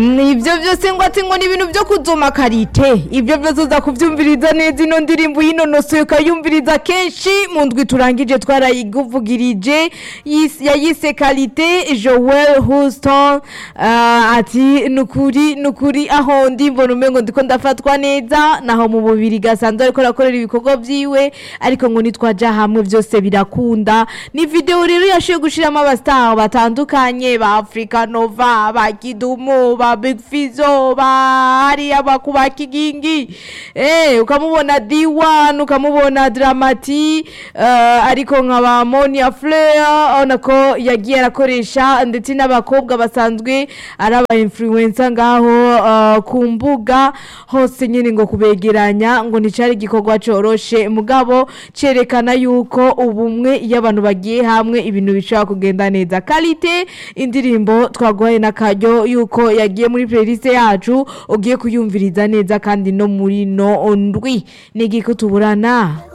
ibyo byose ngo ati ngo ni ibintu byo kuzoma karite ibyo byose uza kubyumviriza neza ino ndirimbo yinonosoye ukayumviriza kenshi mu ndwi turangije twarayiguvugirije yis- yayise karite joel houston Ah, ati nukuri nukuri aho ndi mbona umengo ndiko ndafatwa neza naho mu bubiri gasanzwe ariko arakorera ibikorwa byiwe ariko ngo nitwaja hamwe byose birakunda ni video rero yashoboye gushiramo abastar batandukanye ba Africa Nova ba Kidumu ba Big Fizzo ba hariya bakuba kigingi eh ukamubona D1 ukamubona Dramati eh, ariko nka ba Monia Fleur ona ko yagiye arakoresha ndetse n'abakobwa basanzwe ari aba influencer ngaho eh, ku mbuga hose nyine ngo kubegeranya ngo nticari igikorwa coroshe mugabo cerekana yuko ubumwe iyo abantu bagiye hamwe ibintu bishobora kugenda neza kalite indirimbo twaguhaye n'akaryo yuko yagiye muri playlist yacu ugiye kuyumviriza neza kandi no muri no ndwi ni igiko tuburana